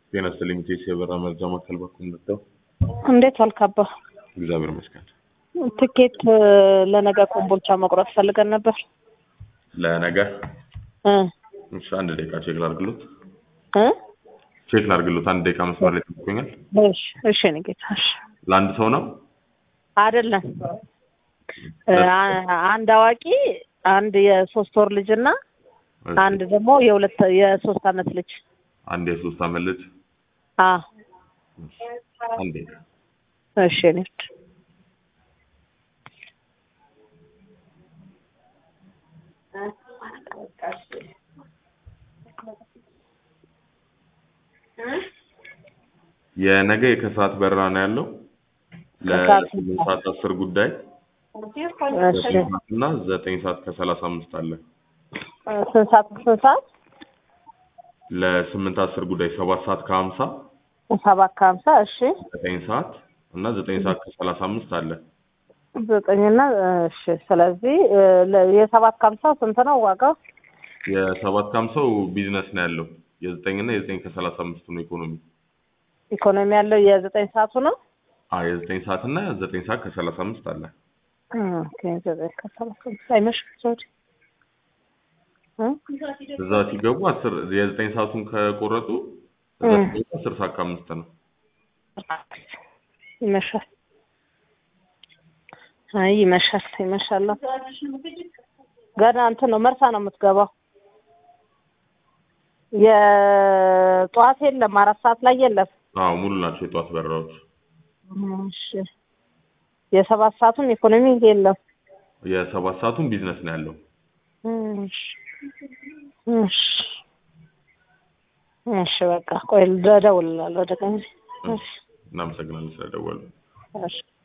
ጤና ይስጥልኝ ቴስ የበራ መርጃ ማዕከል በኩል መጥተው እንዴት ዋልካባ? እግዚአብሔር ይመስገን። ትኬት ለነገ ኮምቦልቻ መቁረጥ ፈልገን ነበር ለነገ እ እሺ፣ አንድ ደቂቃ ቼክ ላድርግሎት እ ቼክ ላድርግሎት። አንድ ደቂቃ መስመር ላይ ተቆኛል። እሺ እሺ፣ እኔ ጌታ እሺ። ለአንድ ሰው ነው? አይደለም እ አ- አንድ አዋቂ፣ አንድ የሶስት ወር ልጅ እና እሺ፣ አንድ ደግሞ የሁለት የሶስት አመት ልጅ አንድ የሶስት አመት ልጅ። አ አንድ ደቂቃ እሺ እኔ የነገ የከሰዓት በረራ ነው ያለው ከሰዓት ለስምንት ሰዓት አስር ጉዳይ እሺ ዘጠኝ ሰዓት እና ዘጠኝ ሰዓት ከሰላሳ አምስት አለ። ስንት ሰዓት ስንት ሰዓት ለስምንት አስር ጉዳይ ሰባት ሰዓት ከሀምሳ ሰባት ከሀምሳ እሺ ዘጠኝ ሰዓት እና ዘጠኝ ሰዓት ከሰላሳ አምስት አለ። ዘጠኝና እሺ ስለዚህ እ ለ- የሰባት ከሀምሳ ስንት ነው ዋጋው? የሰባት ከሀምሳው ቢዝነስ ነው ያለው። የዘጠኝና የዘጠኝ ከሰላሳ አምስቱ ነው ኢኮኖሚ። ኢኮኖሚ ያለው የዘጠኝ ሰዓቱ ነው። አዎ የዘጠኝ ሰዓት እና ዘጠኝ ሰዓት ከሰላሳ አምስት አለ። ኦኬ ዘጠኝ ከሰላሳ አምስት አይመሽም ሶሪ እ እዛ ሲገቡ አስር የዘጠኝ ሰዓቱን ከቆረጡ እዛ እ። ሲገቡ አስር ሰዓት ከአምስት ነው። ይመሻል። አይ ይመሻል ይመሻል። ገና እንትን ነው መርሳ ነው የምትገባው። የጠዋት የለም አራት ሰዓት ላይ የለም። አዎ ሙሉ ናቸው የጠዋት በረራዎች። እሺ የሰባት ሰዓቱን ኢኮኖሚ የለም። የሰባት ሰዓቱን ቢዝነስ ነው ያለው። እሺ እሺ እሺ በቃ ቆይ እደውልልሃለሁ ወደ ቀን። እሺ እናመሰግናለን ስለደወሉ። እሺ